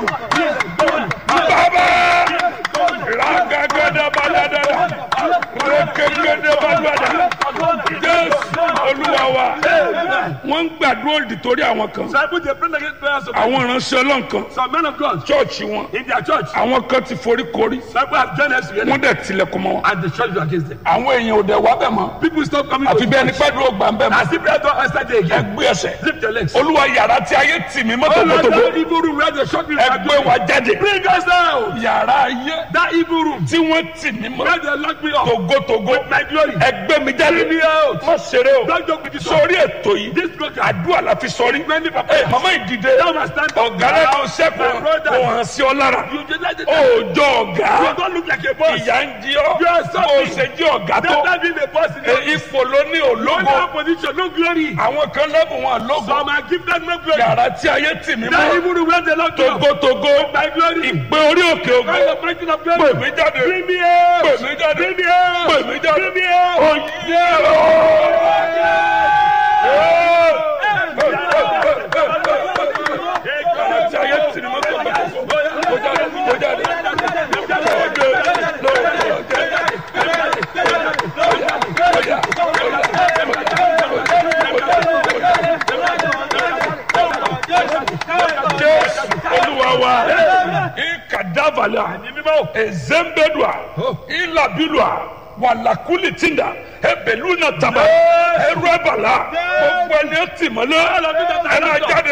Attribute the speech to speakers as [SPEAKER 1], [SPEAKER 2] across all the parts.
[SPEAKER 1] bàbá ragagada balada rekegede balada jésù olúwa wa wọ́n ń gbàdúrà òdì torí àwọn kan
[SPEAKER 2] Disciples, they pray against prayers of
[SPEAKER 1] àwọn ìránṣẹ́ ọlọ́run kan
[SPEAKER 2] some men of God
[SPEAKER 1] chọ́ọ̀chì wọn
[SPEAKER 2] in their church.
[SPEAKER 1] àwọn kan ti forí korí
[SPEAKER 2] Disciples have joined us together
[SPEAKER 1] wọ́n dẹ̀ tilẹ̀kùn mọ́ wọn
[SPEAKER 2] and the church is against them.
[SPEAKER 1] àwọn èèyàn ò dẹ̀ wá bẹ̀ mọ́
[SPEAKER 2] People stop coming
[SPEAKER 1] àfi
[SPEAKER 2] to
[SPEAKER 1] bẹ́ẹ̀ ni
[SPEAKER 2] church.
[SPEAKER 1] pẹ́ẹ́dúró gbà ń bẹ̀ mọ́
[SPEAKER 2] As if prayer don't answer day again.
[SPEAKER 1] ẹgbẹ́ ẹsẹ̀
[SPEAKER 2] Lift your legs.
[SPEAKER 1] olúwa yàrá tí ayé tì mí mọ́
[SPEAKER 2] Oh Lord,
[SPEAKER 1] tògbótògbó
[SPEAKER 2] that evil room where the short people are
[SPEAKER 1] ẹgbẹ́ wa
[SPEAKER 2] going.
[SPEAKER 1] jáde
[SPEAKER 2] Bring us out.
[SPEAKER 1] yàrá ayé
[SPEAKER 2] That evil room
[SPEAKER 1] tí wọ́n tì mí mọ́
[SPEAKER 2] where they lock me up.
[SPEAKER 1] tògbótògbó
[SPEAKER 2] My glory.
[SPEAKER 1] ẹgbẹ́ mi jáde
[SPEAKER 2] Bring me out.
[SPEAKER 1] má ṣeré o
[SPEAKER 2] Don't joke with this one.
[SPEAKER 1] sórí ètò yìí
[SPEAKER 2] This program.
[SPEAKER 1] àdúrà la fi sọrí
[SPEAKER 2] Many people.
[SPEAKER 1] ẹ mama ìdìde
[SPEAKER 2] Now must stand up.
[SPEAKER 1] ọ̀gá lẹ́nu sẹ́kù
[SPEAKER 2] My brother.
[SPEAKER 1] kò hàn sí ọ lára
[SPEAKER 2] You just like the
[SPEAKER 1] òòjọ́ ọ̀gá
[SPEAKER 2] You don't look like a boss.
[SPEAKER 1] ìyá ń jí ọ
[SPEAKER 2] You are
[SPEAKER 1] bó o
[SPEAKER 2] something.
[SPEAKER 1] ṣe jí ọ̀gá tó
[SPEAKER 2] Never been a boss in
[SPEAKER 1] ẹ,
[SPEAKER 2] your
[SPEAKER 1] ipò ló ní
[SPEAKER 2] No
[SPEAKER 1] òlógo
[SPEAKER 2] position, no glory.
[SPEAKER 1] àwọn kan lẹ́bùn wọn lógo
[SPEAKER 2] Some are gifted no glory.
[SPEAKER 1] yàrá tí ayé tì mí
[SPEAKER 2] That
[SPEAKER 1] mọ́
[SPEAKER 2] evil room where they lock me up.
[SPEAKER 1] togotogo
[SPEAKER 2] My glory.
[SPEAKER 1] ìgbé orí òkè ògo
[SPEAKER 2] Where the breaking of
[SPEAKER 1] pè
[SPEAKER 2] glory.
[SPEAKER 1] mí jáde
[SPEAKER 2] Bring me out.
[SPEAKER 1] pè mí jáde
[SPEAKER 2] Bring me out.
[SPEAKER 1] pè mí jáde
[SPEAKER 2] Bring me out.
[SPEAKER 1] oyè yàrá tí ayé tì mí mọ́ togotogo kó jáde kó jáde. Jésù olúwa wa ikadavala ezembedua ilabilua walakuli tinda ebeluna taba erubala gbogbo ẹni ó tì mọ́lẹ̀ ẹ máa jáde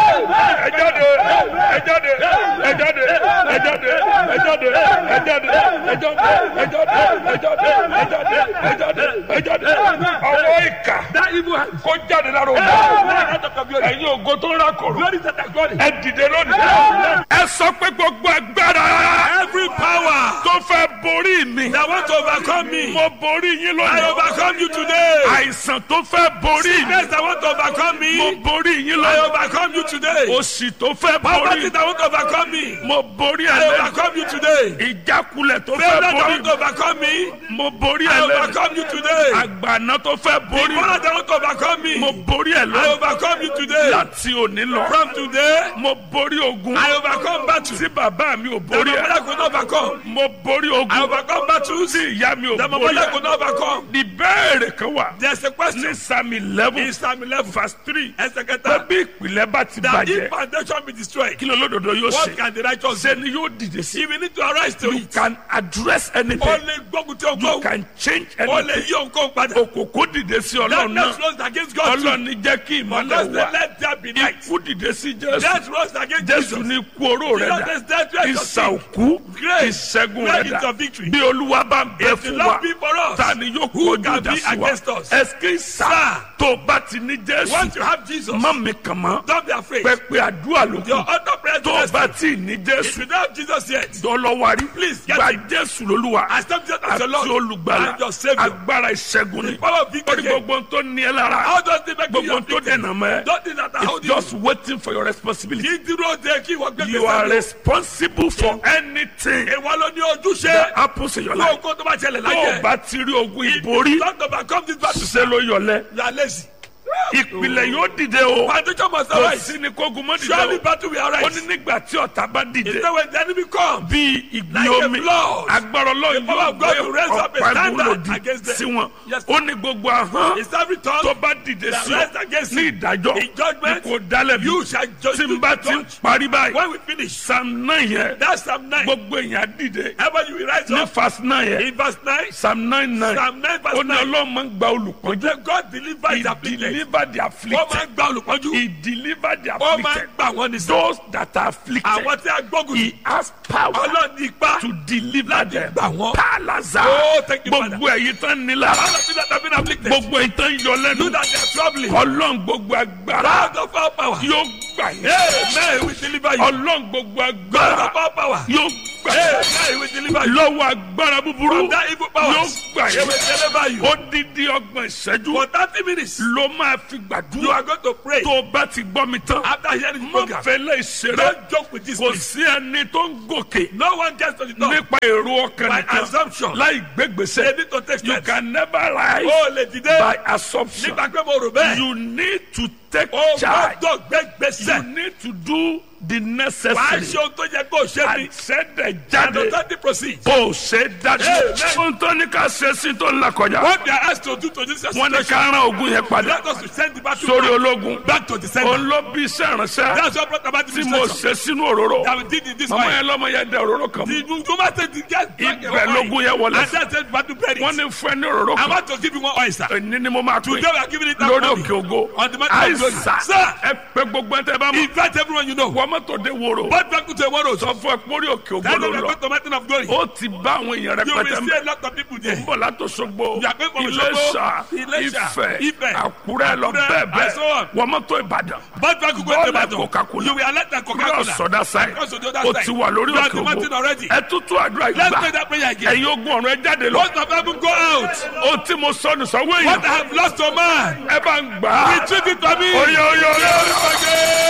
[SPEAKER 1] ẹ jáde ẹ jáde ẹ jáde ẹ jáde ẹ jáde ẹ jáde ẹ jáde ẹ jáde ẹ jáde ẹ jáde ẹ jáde ẹ jáde ọwọ́ ìkà
[SPEAKER 2] That evil hand.
[SPEAKER 1] kó jáde lára òun
[SPEAKER 2] Now out of your glory.
[SPEAKER 1] ẹ̀yin ògo tó ń rákòrò
[SPEAKER 2] Glory to the glory.
[SPEAKER 1] ẹ dìde lónìí. ẹ sọ pé gbogbo agbára.
[SPEAKER 2] Every power
[SPEAKER 1] tó fẹ́ borí mi.
[SPEAKER 2] that want to overcome me.
[SPEAKER 1] mo borí yín
[SPEAKER 2] I
[SPEAKER 1] lónìí.
[SPEAKER 2] overcome you today.
[SPEAKER 1] àìsàn tó fẹ́ borí mi.
[SPEAKER 2] Sickness that want to overcome
[SPEAKER 1] mo
[SPEAKER 2] me.
[SPEAKER 1] borí yín
[SPEAKER 2] I
[SPEAKER 1] lónìí.
[SPEAKER 2] overcome you today.
[SPEAKER 1] òṣì tó fẹ́
[SPEAKER 2] Poverty
[SPEAKER 1] borí.
[SPEAKER 2] that want to overcome me.
[SPEAKER 1] mo borí
[SPEAKER 2] I
[SPEAKER 1] ẹ lẹ́nu.
[SPEAKER 2] overcome you today.
[SPEAKER 1] ìjákulẹ̀ tó
[SPEAKER 2] Failure
[SPEAKER 1] fẹ́
[SPEAKER 2] that
[SPEAKER 1] borí
[SPEAKER 2] want to overcome me.
[SPEAKER 1] mo borí
[SPEAKER 2] I
[SPEAKER 1] ẹ lẹ́nu.
[SPEAKER 2] overcome you today.
[SPEAKER 1] àgbàná tó fẹ́ borí
[SPEAKER 2] Power that want to overcome me.
[SPEAKER 1] mo borí ẹ
[SPEAKER 2] I
[SPEAKER 1] lẹ́nu.
[SPEAKER 2] overcome you today.
[SPEAKER 1] láti òní lọ.
[SPEAKER 2] From today,
[SPEAKER 1] mo borí ogun.
[SPEAKER 2] I overcome battle.
[SPEAKER 1] tí bàbá mi ò
[SPEAKER 2] The
[SPEAKER 1] borí ẹ.
[SPEAKER 2] mother could not overcome.
[SPEAKER 1] mo borí
[SPEAKER 2] I
[SPEAKER 1] ogun.
[SPEAKER 2] overcome battles.
[SPEAKER 1] tí ìyá mi ò
[SPEAKER 2] The
[SPEAKER 1] borí
[SPEAKER 2] mother
[SPEAKER 1] ẹ.
[SPEAKER 2] could not overcome.
[SPEAKER 1] ìbéèrè kan wà.
[SPEAKER 2] There's a question.
[SPEAKER 1] ní psalm eleven
[SPEAKER 2] In Psalm 11,
[SPEAKER 1] verse three.
[SPEAKER 2] ẹsẹ̀
[SPEAKER 1] pé
[SPEAKER 2] kẹta.
[SPEAKER 1] bí ìpìlẹ̀ bá ti
[SPEAKER 2] That if
[SPEAKER 1] bàjẹ́
[SPEAKER 2] foundation be destroyed,
[SPEAKER 1] kí ló lódodo yóò
[SPEAKER 2] what
[SPEAKER 1] ṣe.
[SPEAKER 2] can the righteous do?
[SPEAKER 1] ṣé ni yóò dìde sí.
[SPEAKER 2] If we need to arise to
[SPEAKER 1] you
[SPEAKER 2] it,
[SPEAKER 1] can address
[SPEAKER 2] ó
[SPEAKER 1] anything.
[SPEAKER 2] lè gbógun tí ó
[SPEAKER 1] you
[SPEAKER 2] gbóhùn.
[SPEAKER 1] can change
[SPEAKER 2] Ó lè
[SPEAKER 1] anything.
[SPEAKER 2] yí òǹkóhùn padà.
[SPEAKER 1] òkòkò dìde sí ọlọ́run
[SPEAKER 2] Darkness
[SPEAKER 1] náà.
[SPEAKER 2] rose against God too.
[SPEAKER 1] ọlọ́run ní jẹ́ kí
[SPEAKER 2] Unless
[SPEAKER 1] ìmọ̀lẹ̀
[SPEAKER 2] they
[SPEAKER 1] wà.
[SPEAKER 2] let there be light.
[SPEAKER 1] ikú dìde sí jésù.
[SPEAKER 2] Death rose against
[SPEAKER 1] jésù
[SPEAKER 2] Jesus.
[SPEAKER 1] ní ikú oró rẹ̀
[SPEAKER 2] Jesus
[SPEAKER 1] dà.
[SPEAKER 2] is death where your
[SPEAKER 1] ìsà
[SPEAKER 2] sin.
[SPEAKER 1] òkú
[SPEAKER 2] Grace.
[SPEAKER 1] ìṣẹ́gun
[SPEAKER 2] Where
[SPEAKER 1] rẹ̀
[SPEAKER 2] is
[SPEAKER 1] dà.
[SPEAKER 2] your victory?
[SPEAKER 1] bí olúwa bá ń bẹ
[SPEAKER 2] If the
[SPEAKER 1] fún
[SPEAKER 2] Lord
[SPEAKER 1] wa
[SPEAKER 2] be for us,
[SPEAKER 1] ta ni yóò
[SPEAKER 2] who
[SPEAKER 1] kojú
[SPEAKER 2] can
[SPEAKER 1] ìjà
[SPEAKER 2] be
[SPEAKER 1] sí wa.
[SPEAKER 2] against us?
[SPEAKER 1] ẹsikí sá tó bá ti ní jésù.
[SPEAKER 2] once you have Jesus,
[SPEAKER 1] má mi kàn mọ́.
[SPEAKER 2] don't be afraid.
[SPEAKER 1] pẹpẹ àdúrà ló
[SPEAKER 2] Your
[SPEAKER 1] kù.
[SPEAKER 2] other prayer
[SPEAKER 1] tó
[SPEAKER 2] is
[SPEAKER 1] bá tí ì ní
[SPEAKER 2] If
[SPEAKER 1] jésù.
[SPEAKER 2] you don't have Jesus yet,
[SPEAKER 1] dọ́lọ́wárí.
[SPEAKER 2] Please get
[SPEAKER 1] gba
[SPEAKER 2] him.
[SPEAKER 1] jésù lolúwa.
[SPEAKER 2] accept Jesus as
[SPEAKER 1] àti
[SPEAKER 2] your Lord
[SPEAKER 1] olùgbàlà.
[SPEAKER 2] and your Savior.
[SPEAKER 1] agbára ìṣẹ́gun ni.
[SPEAKER 2] The power of
[SPEAKER 1] orí
[SPEAKER 2] victory.
[SPEAKER 1] gbogbo tó ní ẹ lára.
[SPEAKER 2] How does it make you
[SPEAKER 1] gbogbo tó
[SPEAKER 2] afflicted?
[SPEAKER 1] dènà mọ́ ẹ.
[SPEAKER 2] Don't think that I
[SPEAKER 1] it's
[SPEAKER 2] hold you.
[SPEAKER 1] just waiting for your responsibility.
[SPEAKER 2] Kí dúró de kí wọ́n gbé
[SPEAKER 1] you are
[SPEAKER 2] gbèsè lọ.
[SPEAKER 1] responsible for anything
[SPEAKER 2] Ìwọ ló ní ojúṣe.
[SPEAKER 1] that happens in your life.
[SPEAKER 2] Lóògùn tó bá ṣẹlẹ̀
[SPEAKER 1] tó o
[SPEAKER 2] láyé.
[SPEAKER 1] bá ti rí ogun
[SPEAKER 2] If
[SPEAKER 1] ìborí
[SPEAKER 2] you don't overcome this battle,
[SPEAKER 1] ṣe ló yọlẹ.
[SPEAKER 2] you are lazy.
[SPEAKER 1] ìpìlẹ̀ yóò dìde o.
[SPEAKER 2] Foundation must
[SPEAKER 1] kò
[SPEAKER 2] arise.
[SPEAKER 1] sí ni kógun mọ́
[SPEAKER 2] Surely
[SPEAKER 1] dìde o.
[SPEAKER 2] battle will
[SPEAKER 1] ó
[SPEAKER 2] arise.
[SPEAKER 1] ní nígbà tí ọ̀tá bá dìde.
[SPEAKER 2] It's not when the enemy come.
[SPEAKER 1] bí ìgbì
[SPEAKER 2] Like a
[SPEAKER 1] omi
[SPEAKER 2] flood.
[SPEAKER 1] agbára ọlọ́run
[SPEAKER 2] The power
[SPEAKER 1] yóò
[SPEAKER 2] of God
[SPEAKER 1] gbé
[SPEAKER 2] will raise up a
[SPEAKER 1] ọ̀pá
[SPEAKER 2] standard
[SPEAKER 1] ìgbòlòdì
[SPEAKER 2] against them.
[SPEAKER 1] sí wọn.
[SPEAKER 2] Yes.
[SPEAKER 1] ó ní gbogbo ahọ́n
[SPEAKER 2] It's every tongue
[SPEAKER 1] tó bá dìde
[SPEAKER 2] that
[SPEAKER 1] sí ọ
[SPEAKER 2] rise against
[SPEAKER 1] ní
[SPEAKER 2] you.
[SPEAKER 1] ìdájọ́
[SPEAKER 2] In judgment,
[SPEAKER 1] kò dálẹ̀ bí
[SPEAKER 2] you shall judge.
[SPEAKER 1] tí n bá ti ń
[SPEAKER 2] judge.
[SPEAKER 1] parí báyìí
[SPEAKER 2] When we finish,
[SPEAKER 1] psalm nine yẹn
[SPEAKER 2] that's Psalm 9.
[SPEAKER 1] gbogbo èèyàn dìde
[SPEAKER 2] Ever you will rise
[SPEAKER 1] ní
[SPEAKER 2] up
[SPEAKER 1] verse nine yẹn
[SPEAKER 2] in verse 9,
[SPEAKER 1] psalm nine nine
[SPEAKER 2] Psalm 9 verse
[SPEAKER 1] ó ní
[SPEAKER 2] 9.
[SPEAKER 1] ọlọ́run máa ń gba olùpọ́njú
[SPEAKER 2] Then God deliver his
[SPEAKER 1] he
[SPEAKER 2] afflicted.
[SPEAKER 1] deliver the
[SPEAKER 2] Wọ́n máa
[SPEAKER 1] afflicted
[SPEAKER 2] ń gba olùpọ́njú.
[SPEAKER 1] he deliver the
[SPEAKER 2] Wọ́n máa ń
[SPEAKER 1] afflicted
[SPEAKER 2] gbà wọ́n ní sọ.
[SPEAKER 1] those that are afflicted
[SPEAKER 2] Àwọn tí a gbógun
[SPEAKER 1] he has power
[SPEAKER 2] Ọlọ́run ní ipá.
[SPEAKER 1] to deliver them
[SPEAKER 2] gbà wọ́n.
[SPEAKER 1] palaza
[SPEAKER 2] Oh, thank you,
[SPEAKER 1] gbogbo ẹ̀yin tán nílá
[SPEAKER 2] All of you that have been afflicted.
[SPEAKER 1] gbogbo ẹ̀yin tán yọ
[SPEAKER 2] Do
[SPEAKER 1] lẹ́nu
[SPEAKER 2] that they are troubling.
[SPEAKER 1] ọlọ́run gbogbo agbára
[SPEAKER 2] Out of our power.
[SPEAKER 1] yóò gbà yín
[SPEAKER 2] Amen. We deliver you.
[SPEAKER 1] ọlọ́run gbogbo
[SPEAKER 2] Out
[SPEAKER 1] agbára
[SPEAKER 2] of our power.
[SPEAKER 1] yóò gbà yín
[SPEAKER 2] Amen. We deliver you.
[SPEAKER 1] lọ́wọ́ agbára búburú
[SPEAKER 2] From that evil power.
[SPEAKER 1] yóò gbà
[SPEAKER 2] He
[SPEAKER 1] yín
[SPEAKER 2] will deliver you.
[SPEAKER 1] odidi ọgbọ̀n ìṣẹ́jú
[SPEAKER 2] For 30 minutes,
[SPEAKER 1] ló máa fi
[SPEAKER 2] you
[SPEAKER 1] gbàdúrà
[SPEAKER 2] are going to pray.
[SPEAKER 1] tó o bá ti gbọ́ mi tán
[SPEAKER 2] After hearing this
[SPEAKER 1] má
[SPEAKER 2] program,
[SPEAKER 1] fẹ́lẹ́ ìṣeré
[SPEAKER 2] don't joke with this.
[SPEAKER 1] kò
[SPEAKER 2] please.
[SPEAKER 1] sí ẹni tó ń gòkè
[SPEAKER 2] No one gets to the top.
[SPEAKER 1] nípa èrò ọkàn
[SPEAKER 2] By
[SPEAKER 1] nìkan
[SPEAKER 2] assumption.
[SPEAKER 1] láì
[SPEAKER 2] They
[SPEAKER 1] gbégbèsè
[SPEAKER 2] need to take
[SPEAKER 1] you
[SPEAKER 2] steps.
[SPEAKER 1] can never rise
[SPEAKER 2] Ó lè dìde.
[SPEAKER 1] by assumption
[SPEAKER 2] Nígbà pé mo rò bẹ́ẹ̀.
[SPEAKER 1] you need to take
[SPEAKER 2] ó
[SPEAKER 1] charge
[SPEAKER 2] gbọ́dọ̀ gbé
[SPEAKER 1] you
[SPEAKER 2] gbèsè.
[SPEAKER 1] need to do the
[SPEAKER 2] wàá
[SPEAKER 1] necessary
[SPEAKER 2] ṣe ohun tó yẹ kó o ṣe ni.
[SPEAKER 1] àṣẹdẹ jáde
[SPEAKER 2] àdótọ́tì proceed.
[SPEAKER 1] kò ṣe dájú
[SPEAKER 2] Amen.
[SPEAKER 1] ohun tó ní ká ṣe sí tó ń là kọjá
[SPEAKER 2] what they are asked to do to this
[SPEAKER 1] wọn ní
[SPEAKER 2] situation.
[SPEAKER 1] ká rán ogun yẹn padà
[SPEAKER 2] let us to send the battle
[SPEAKER 1] sórí
[SPEAKER 2] back,
[SPEAKER 1] ológun
[SPEAKER 2] back to the center.
[SPEAKER 1] òun ló bí iṣẹ́ ìránṣẹ́
[SPEAKER 2] that's what brought about the
[SPEAKER 1] tí mo
[SPEAKER 2] destruction.
[SPEAKER 1] ṣe sínú òróró
[SPEAKER 2] that we did in this
[SPEAKER 1] màmá
[SPEAKER 2] way.
[SPEAKER 1] yẹn lọ́mọ yẹn dẹ òróró kan
[SPEAKER 2] the woman said the gas back
[SPEAKER 1] ibẹ̀ lógun yẹn wọlé
[SPEAKER 2] and that said battle buried.
[SPEAKER 1] wọ́n ní fún ẹ ní òróró
[SPEAKER 2] I'm
[SPEAKER 1] kan
[SPEAKER 2] about to give you one oyster.
[SPEAKER 1] èyí ni mo máa pè
[SPEAKER 2] Today we are giving it out
[SPEAKER 1] lórí
[SPEAKER 2] money.
[SPEAKER 1] òkè ògo
[SPEAKER 2] On the mountain of glory.
[SPEAKER 1] àìsà
[SPEAKER 2] Sir.
[SPEAKER 1] ẹ pé gbogbo ẹ tẹ bá mọ
[SPEAKER 2] Invite everyone you know.
[SPEAKER 1] wọ́n mọ́tò dé wòrò
[SPEAKER 2] But back to tomorrow.
[SPEAKER 1] sọ fún ẹ pórí òkè ògo
[SPEAKER 2] That's
[SPEAKER 1] ló
[SPEAKER 2] why we are
[SPEAKER 1] lọ
[SPEAKER 2] going to mountain of glory.
[SPEAKER 1] ó ti bá àwọn èèyàn
[SPEAKER 2] You will
[SPEAKER 1] rẹpẹtẹ
[SPEAKER 2] see
[SPEAKER 1] mẹ
[SPEAKER 2] a lot of people there.
[SPEAKER 1] bọ̀ látòsogbo
[SPEAKER 2] You are going from
[SPEAKER 1] Iléṣà
[SPEAKER 2] Òṣogbo, Iléṣà,
[SPEAKER 1] Ifẹ̀
[SPEAKER 2] Ifẹ̀,
[SPEAKER 1] Àkúrẹ́ lọ
[SPEAKER 2] Àkúrẹ́,
[SPEAKER 1] bẹ́ẹ̀
[SPEAKER 2] and so on.
[SPEAKER 1] bẹ́ẹ̀ wọ́n mọ́tò Ìbàdàn
[SPEAKER 2] But back to go to
[SPEAKER 1] bọ́ọ̀lù
[SPEAKER 2] battle.
[SPEAKER 1] Coca-Cola
[SPEAKER 2] You will alert the
[SPEAKER 1] cross
[SPEAKER 2] Coca-Cola.
[SPEAKER 1] ọ̀dà sáì
[SPEAKER 2] Cross to the other
[SPEAKER 1] ó
[SPEAKER 2] side.
[SPEAKER 1] ti wà lórí
[SPEAKER 2] You are
[SPEAKER 1] òkè
[SPEAKER 2] the mountain
[SPEAKER 1] ògo
[SPEAKER 2] already.
[SPEAKER 1] ẹ tútù àdúrà
[SPEAKER 2] Let's
[SPEAKER 1] ìgbà
[SPEAKER 2] pray that prayer again.
[SPEAKER 1] ẹ̀yin ogun ọ̀run ẹ jáde lọ
[SPEAKER 2] Most of them go out.
[SPEAKER 1] ó tí mo sọnù sọ́wọ́
[SPEAKER 2] What
[SPEAKER 1] èèyàn
[SPEAKER 2] I have lost to man.
[SPEAKER 1] ẹ bá ń gbà á
[SPEAKER 2] Retrieve it for me.
[SPEAKER 1] oyè oyè oyè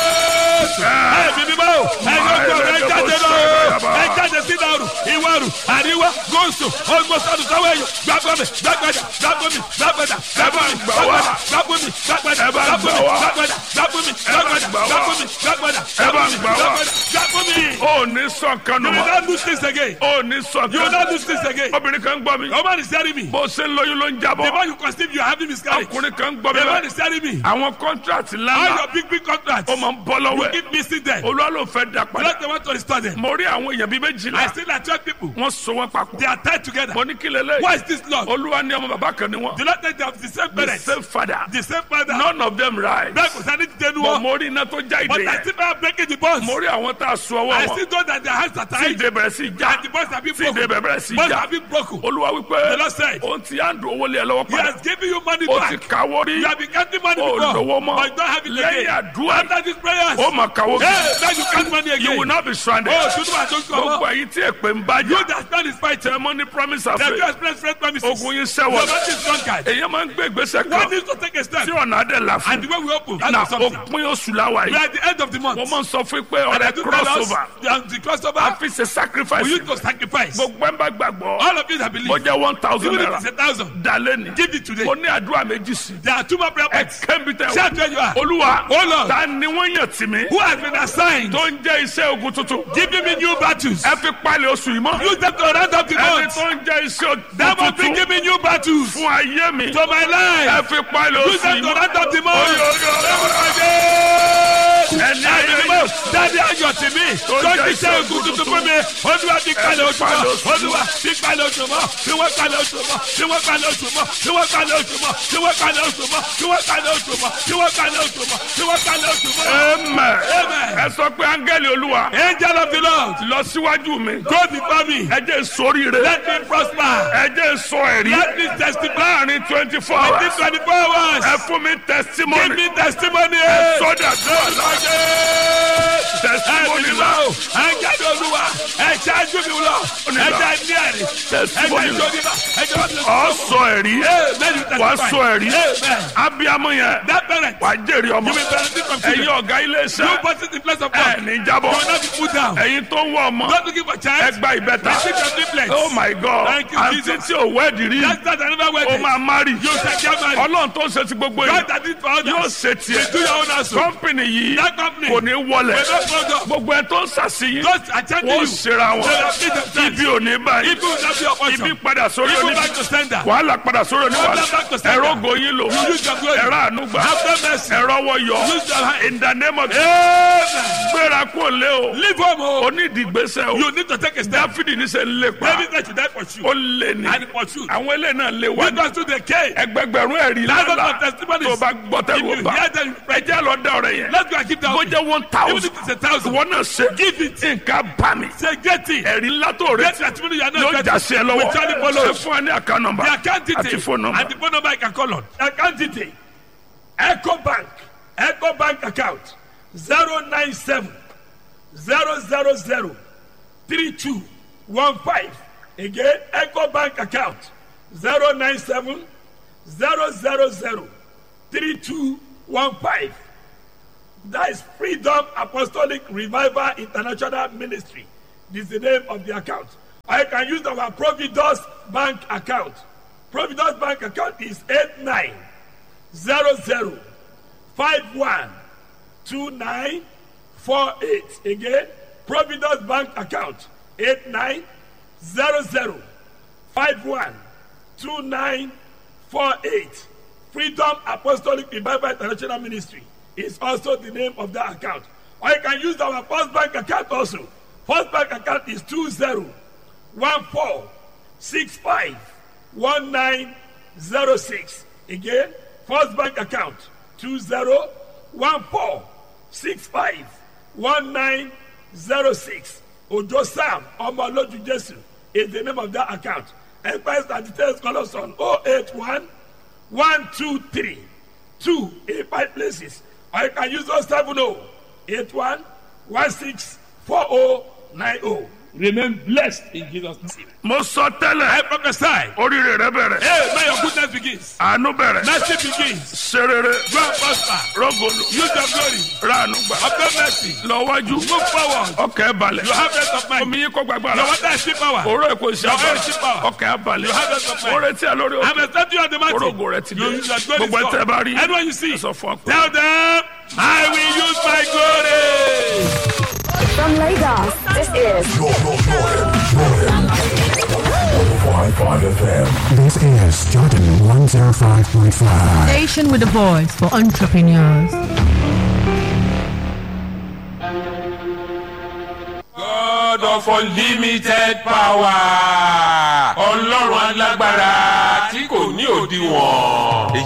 [SPEAKER 2] Ẹ̀mí mímọ́ o, ẹ̀yin ogun ọ̀rọ̀ ẹ jáde lọ o, ẹ jáde sí ìdàrú, ìwọ̀rù, àríwá, gúúsù, ogbósọ̀dù sọ́wọ́ èèyàn, gbàgbọ́ mi, gbàgbàdà, gbàgbọ́ mi, gbàgbàdà, gbàgbọ́ mi, gbàgbàdà, gbàgbọ́ mi, gbàgbàdà,
[SPEAKER 1] Ẹ bá ń
[SPEAKER 2] gbàgbọ́
[SPEAKER 1] gbà
[SPEAKER 2] mi,
[SPEAKER 1] wá.
[SPEAKER 2] gbàgbàdà, gbàgbọ́ mi, gbàgbàdà, gbàgbọ́ mi, gbàgbàdà,
[SPEAKER 1] Ẹ bá
[SPEAKER 2] gbàgbọ́
[SPEAKER 1] ń
[SPEAKER 2] mi,
[SPEAKER 1] gbà wá.
[SPEAKER 2] gbàgbàdà, gbàgbọ́ mi.
[SPEAKER 1] ó ní sọ̀kan nù
[SPEAKER 2] You will
[SPEAKER 1] mọ́
[SPEAKER 2] not lose this again.
[SPEAKER 1] ó ní
[SPEAKER 2] You will
[SPEAKER 1] sọ̀kan
[SPEAKER 2] not lose this again.
[SPEAKER 1] obìnrin kan gbọ́ mi
[SPEAKER 2] Your man is telling me.
[SPEAKER 1] bó ṣe ń lóyún ló ń
[SPEAKER 2] The
[SPEAKER 1] jábọ́
[SPEAKER 2] more you conceive, you are having miscarriage.
[SPEAKER 1] ọkùnrin kan gbọ́ mi
[SPEAKER 2] The man
[SPEAKER 1] báyìí
[SPEAKER 2] is telling me.
[SPEAKER 1] àwọn kọ́ńtrátì
[SPEAKER 2] All
[SPEAKER 1] lánàá
[SPEAKER 2] your big, big contracts.
[SPEAKER 1] ó máa ń bọ́ lọ́wọ́ ẹ̀
[SPEAKER 2] Keep missing them.
[SPEAKER 1] olúwa ló fẹ́ dà padà
[SPEAKER 2] Let the want to restore them.
[SPEAKER 1] mo rí àwọn èèyàn bíi méjìlá
[SPEAKER 2] I still like 12 people.
[SPEAKER 1] wọ́n so wọ́n papọ̀
[SPEAKER 2] They are tied together.
[SPEAKER 1] mo ní kí lélẹ̀
[SPEAKER 2] Why is this Lord?
[SPEAKER 1] olúwa ní ọmọ bàbá kan ni wọ́n
[SPEAKER 2] Do not think they have the same
[SPEAKER 1] the
[SPEAKER 2] parents.
[SPEAKER 1] same father
[SPEAKER 2] The same father.
[SPEAKER 1] none of them right
[SPEAKER 2] Bẹ́ẹ̀ kò sáré ti dẹnu
[SPEAKER 1] but
[SPEAKER 2] wọn.
[SPEAKER 1] mo rí iná tó já ìdè
[SPEAKER 2] But I
[SPEAKER 1] yẹn
[SPEAKER 2] still am breaking the bonds.
[SPEAKER 1] mo rí àwọn tá a so ọwọ́
[SPEAKER 2] I
[SPEAKER 1] wọn
[SPEAKER 2] still know that their hands are
[SPEAKER 1] tí
[SPEAKER 2] tied.
[SPEAKER 1] ìdè bẹ̀rẹ̀ sí já
[SPEAKER 2] And the bonds have been
[SPEAKER 1] tí ìdè
[SPEAKER 2] broken.
[SPEAKER 1] bẹ̀rẹ̀ sí
[SPEAKER 2] Bonds
[SPEAKER 1] já
[SPEAKER 2] have been broken.
[SPEAKER 1] olúwa wípé
[SPEAKER 2] The Lord said,
[SPEAKER 1] òun ti á dùn owó lé ẹ lọ́wọ́
[SPEAKER 2] He
[SPEAKER 1] padà
[SPEAKER 2] has given you money
[SPEAKER 1] ó ti
[SPEAKER 2] back.
[SPEAKER 1] kàwó rí
[SPEAKER 2] You have been counting money
[SPEAKER 1] ó
[SPEAKER 2] before.
[SPEAKER 1] lówó mọ́
[SPEAKER 2] But you don't have it
[SPEAKER 1] lẹ́yìn
[SPEAKER 2] again.
[SPEAKER 1] àdúrà
[SPEAKER 2] After these prayers.
[SPEAKER 1] ó mà kàwó
[SPEAKER 2] Hey, now you count money
[SPEAKER 1] you will
[SPEAKER 2] again.
[SPEAKER 1] not be stranded
[SPEAKER 2] Oh, tuntun àti oṣù
[SPEAKER 1] gbogbo
[SPEAKER 2] ọmọ.
[SPEAKER 1] ẹ̀yin tí èpè ń bá
[SPEAKER 2] You
[SPEAKER 1] jà
[SPEAKER 2] that stand is fighting.
[SPEAKER 1] tẹ mọ́ ní promise and
[SPEAKER 2] That you
[SPEAKER 1] faith
[SPEAKER 2] express friend promises.
[SPEAKER 1] ogun yín
[SPEAKER 2] Your
[SPEAKER 1] sẹ́wọ̀n
[SPEAKER 2] man is drunkard.
[SPEAKER 1] èyàn máa ń gbé ìgbésẹ̀
[SPEAKER 2] One
[SPEAKER 1] kan
[SPEAKER 2] needs to take a step.
[SPEAKER 1] tí ọ̀nà adé là
[SPEAKER 2] And
[SPEAKER 1] fún
[SPEAKER 2] the way we open,
[SPEAKER 1] na
[SPEAKER 2] that's something.
[SPEAKER 1] òpin oṣù láwa
[SPEAKER 2] We
[SPEAKER 1] yìí
[SPEAKER 2] are at the end of the month.
[SPEAKER 1] mo máa ń sọ fún pé
[SPEAKER 2] And I
[SPEAKER 1] ọ̀rẹ́
[SPEAKER 2] do tell us
[SPEAKER 1] crossover
[SPEAKER 2] that the crossover,
[SPEAKER 1] a fi ṣe sacrifice
[SPEAKER 2] we need to sacrifice.
[SPEAKER 1] gbogbo ẹ̀ ń bá gbàgbọ́
[SPEAKER 2] All of you that
[SPEAKER 1] ó
[SPEAKER 2] believe,
[SPEAKER 1] jẹ́ one thousand
[SPEAKER 2] even if
[SPEAKER 1] naira
[SPEAKER 2] it's a thousand,
[SPEAKER 1] dalẹ́ ni
[SPEAKER 2] give it today.
[SPEAKER 1] mo ní àdúrà méjì sí
[SPEAKER 2] There are two more prayer
[SPEAKER 1] ẹ
[SPEAKER 2] points.
[SPEAKER 1] kẹ́mi tẹ
[SPEAKER 2] Shout where you are.
[SPEAKER 1] olúwa
[SPEAKER 2] Oh Lord.
[SPEAKER 1] ta ni wọ́n yàn tì mí
[SPEAKER 2] Who has been assigned?
[SPEAKER 1] tó ń jẹ́ iṣẹ́ ogun tuntun
[SPEAKER 2] Giving me new battles.
[SPEAKER 1] ẹ fi palẹ̀ oṣù yìí mọ́
[SPEAKER 2] Use them to round up the
[SPEAKER 1] ẹni
[SPEAKER 2] month.
[SPEAKER 1] tó ń jẹ́ iṣẹ́ ogun
[SPEAKER 2] That must be
[SPEAKER 1] tuntun
[SPEAKER 2] giving new battles
[SPEAKER 1] fún ayé mi
[SPEAKER 2] to my
[SPEAKER 1] ẹ
[SPEAKER 2] life.
[SPEAKER 1] fi palẹ̀
[SPEAKER 2] Use
[SPEAKER 1] oṣù
[SPEAKER 2] them
[SPEAKER 1] yìí
[SPEAKER 2] to
[SPEAKER 1] mọ́
[SPEAKER 2] round up the month.
[SPEAKER 1] Oyo, oyo, oyo. ẹni ayé
[SPEAKER 2] Ẹ̀mí
[SPEAKER 1] yìí
[SPEAKER 2] dáadé ayọ̀ tì mí. Tó ti ṣe ogun tuntun fún mi. Olúwa ti kalẹ̀ oṣù mọ́. Olúwa ti kalẹ̀ oṣù mọ́. Tí wọ́n kalẹ̀ oṣù mọ́. Tí wọ́n kalẹ̀ oṣù mọ́. Tí wọ́n kalẹ̀ oṣù mọ́. Tí wọ́n kalẹ̀ oṣù mọ́. Tí wọ́n kalẹ̀ oṣù mọ́. Tí wọ́n kalẹ̀ oṣù mọ́. Tí wọ́n kalẹ̀ oṣù mọ́.
[SPEAKER 1] Amen.
[SPEAKER 2] Amen.
[SPEAKER 1] ẹ sọ pé áńgẹ́lì olúwa
[SPEAKER 2] Angel of the Lord,
[SPEAKER 1] lọ síwájú mi
[SPEAKER 2] go before me.
[SPEAKER 1] ẹ jẹ́ sóríire
[SPEAKER 2] Let me prosper.
[SPEAKER 1] ẹ jẹ́ sọ ẹ̀rí
[SPEAKER 2] Let me testify.
[SPEAKER 1] láàrin twenty four
[SPEAKER 2] Within
[SPEAKER 1] hours
[SPEAKER 2] 24 hours.
[SPEAKER 1] ẹ fún mi
[SPEAKER 2] Give
[SPEAKER 1] testimony
[SPEAKER 2] me testimony.
[SPEAKER 1] sọ́dà tó ọ̀la testimony la
[SPEAKER 2] Ẹ̀jáde olúwa, ẹ̀jẹ̀ ajú mi lọ, ẹ̀jẹ̀ ní ẹ̀rí,
[SPEAKER 1] testimony
[SPEAKER 2] ẹ̀jẹ̀
[SPEAKER 1] la
[SPEAKER 2] ìjọba, ẹ̀jẹ̀ wọ́n ti
[SPEAKER 1] ọ sọ ẹ̀rí
[SPEAKER 2] Amen.
[SPEAKER 1] wàá sọ ẹ̀rí
[SPEAKER 2] Amen.
[SPEAKER 1] abiyamọ yẹn
[SPEAKER 2] That parent,
[SPEAKER 1] wàá jèrè ọmọ
[SPEAKER 2] you will benefit from
[SPEAKER 1] ẹ̀yin
[SPEAKER 2] children.
[SPEAKER 1] ọ̀gá ilé
[SPEAKER 2] You
[SPEAKER 1] iṣẹ́
[SPEAKER 2] put it in place of
[SPEAKER 1] ẹ̀
[SPEAKER 2] God.
[SPEAKER 1] ní
[SPEAKER 2] You
[SPEAKER 1] jábọ̀
[SPEAKER 2] will not be put down.
[SPEAKER 1] ẹ̀yin tó ń wọ ọmọ
[SPEAKER 2] Not looking for child.
[SPEAKER 1] ẹgbà ìbẹ́ta
[SPEAKER 2] Receive your triplets.
[SPEAKER 1] oh my god
[SPEAKER 2] Thank you,
[SPEAKER 1] àǹtí
[SPEAKER 2] Jesus.
[SPEAKER 1] tí ò wẹ́ẹ̀dì rí
[SPEAKER 2] That's not another way.
[SPEAKER 1] ó máa má rí
[SPEAKER 2] You shall get married.
[SPEAKER 1] ọlọ́run tó ń ṣe ti gbogbo yìí
[SPEAKER 2] God that did for
[SPEAKER 1] yóò
[SPEAKER 2] others.
[SPEAKER 1] ṣe tiẹ̀
[SPEAKER 2] Do your own also.
[SPEAKER 1] kọ́mpìnì yìí
[SPEAKER 2] That company.
[SPEAKER 1] kò ní wọlẹ̀
[SPEAKER 2] Will not fall down.
[SPEAKER 1] gbogbo ẹ tó ń ṣàṣeyìn
[SPEAKER 2] Those attending
[SPEAKER 1] wọ́n
[SPEAKER 2] you.
[SPEAKER 1] ṣera
[SPEAKER 2] They
[SPEAKER 1] wọn
[SPEAKER 2] will feed themselves.
[SPEAKER 1] ibi ò ní báyìí
[SPEAKER 2] Ibi will not be your portion.
[SPEAKER 1] ibi padà sórí
[SPEAKER 2] Even
[SPEAKER 1] oníbi
[SPEAKER 2] back to sender.
[SPEAKER 1] wàhálà padà sórí oníwàhálà
[SPEAKER 2] Problem back to sender.
[SPEAKER 1] ẹ̀rọ gòyìn lò
[SPEAKER 2] You use your glory.
[SPEAKER 1] ẹ̀rọ ànúgbà
[SPEAKER 2] Have them mercy.
[SPEAKER 1] ẹ̀rọ wọ̀yọ̀
[SPEAKER 2] Use your hand.
[SPEAKER 1] in the name of
[SPEAKER 2] Amen.
[SPEAKER 1] gbéra kó lé o
[SPEAKER 2] Leave home. oh.
[SPEAKER 1] onídìgbésẹ̀ o
[SPEAKER 2] You need to take a step.
[SPEAKER 1] dáfídì ní sẹ́ ń lépa
[SPEAKER 2] David said you die for you.
[SPEAKER 1] ó lé ní
[SPEAKER 2] And for you.
[SPEAKER 1] àwọn eléyìí náà lé wá
[SPEAKER 2] You
[SPEAKER 1] ní
[SPEAKER 2] don't do the case.
[SPEAKER 1] ẹgbẹgbẹ̀rún ẹ̀rí
[SPEAKER 2] Thousands
[SPEAKER 1] lálá
[SPEAKER 2] of testimonies.
[SPEAKER 1] tó bá gbọ́
[SPEAKER 2] If
[SPEAKER 1] tẹ́lẹ̀
[SPEAKER 2] you
[SPEAKER 1] ó bá
[SPEAKER 2] hear them, you pray.
[SPEAKER 1] ẹjẹ́ lọ dá ọ̀rẹ́ yẹn
[SPEAKER 2] Let's go and keep that.
[SPEAKER 1] bó jẹ́ one
[SPEAKER 2] Even
[SPEAKER 1] thousand
[SPEAKER 2] if it's a thousand.
[SPEAKER 1] ìwọ náà ṣe
[SPEAKER 2] Give it.
[SPEAKER 1] nǹkan bá mi
[SPEAKER 2] Say get it.
[SPEAKER 1] ẹ̀rí ńlá tó
[SPEAKER 2] Get
[SPEAKER 1] retí
[SPEAKER 2] testimony you are
[SPEAKER 1] yóò
[SPEAKER 2] not
[SPEAKER 1] jà
[SPEAKER 2] getting.
[SPEAKER 1] sí ẹ lọ́wọ́
[SPEAKER 2] With Charlie Polo.
[SPEAKER 1] ṣe fún ẹ ní àká nọmba
[SPEAKER 2] The account detail.
[SPEAKER 1] àti fóònù nọmba
[SPEAKER 2] And the phone number I can call on. Account detail. Echo Bank. Echo Bank account. 097 000 3215. Again, Echo Bank account. 097 000 3215. That is Freedom Apostolic Revival International Ministry. This is the name of the account. I can use our Providus Bank account. Providus Bank account is 8900 five one two nine four eight again providence bank account eight nine zero zero five one two nine four eight freedom apostolic revival international ministry is also the name of that account or you can use our first bank account also first bank account is two zero one four six five one nine zero six again first bank account two zero one four six five one nine zero six ojo sam ọmọlójú jésù is the name of that account express and details call us on oh eight one one two three two eight five places or you can use oh seven oh eight one one six four oh nine oh remain blessed in jesus name.
[SPEAKER 1] mo sọ tẹ́lẹ̀
[SPEAKER 2] I prophesy.
[SPEAKER 1] oríire rẹ bẹ̀rẹ̀
[SPEAKER 2] Hey, may your goodness begins.
[SPEAKER 1] àánú bẹ̀rẹ̀
[SPEAKER 2] Mercy begins.
[SPEAKER 1] serere
[SPEAKER 2] Go and prosper.
[SPEAKER 1] rọgọlù
[SPEAKER 2] Use your glory.
[SPEAKER 1] ránu gbà
[SPEAKER 2] Obtain mercy.
[SPEAKER 1] lọ́wájú
[SPEAKER 2] Move forward.
[SPEAKER 1] ọkẹ́ balẹ̀
[SPEAKER 2] You have rest of mind.
[SPEAKER 1] omi yín kó gbàgbára
[SPEAKER 2] Your water is still power.
[SPEAKER 1] òró èkó
[SPEAKER 2] Your oil
[SPEAKER 1] ìṣàbà
[SPEAKER 2] is still power.
[SPEAKER 1] ọkẹ́ abalẹ̀
[SPEAKER 2] You have rest of mind.
[SPEAKER 1] oore tí a lórí
[SPEAKER 2] I'm
[SPEAKER 1] òkè
[SPEAKER 2] expecting you on the mountain.
[SPEAKER 1] orogo rẹ ti dé
[SPEAKER 2] You use your glory.
[SPEAKER 1] gbogbo ẹtẹ bá rí
[SPEAKER 2] Anyone you see.
[SPEAKER 1] ẹ sọ fún ọ pé.
[SPEAKER 2] Tell them, I will use my glory.
[SPEAKER 3] From Lagos, this is
[SPEAKER 4] Jordan, Jordan, Jordan. 105.5 FM.
[SPEAKER 5] This is Jordan 105.5.
[SPEAKER 6] Station with a voice for entrepreneurs.
[SPEAKER 7] God of unlimited power. Ọlọ́run alágbára tí kò ní òdiwọ̀n.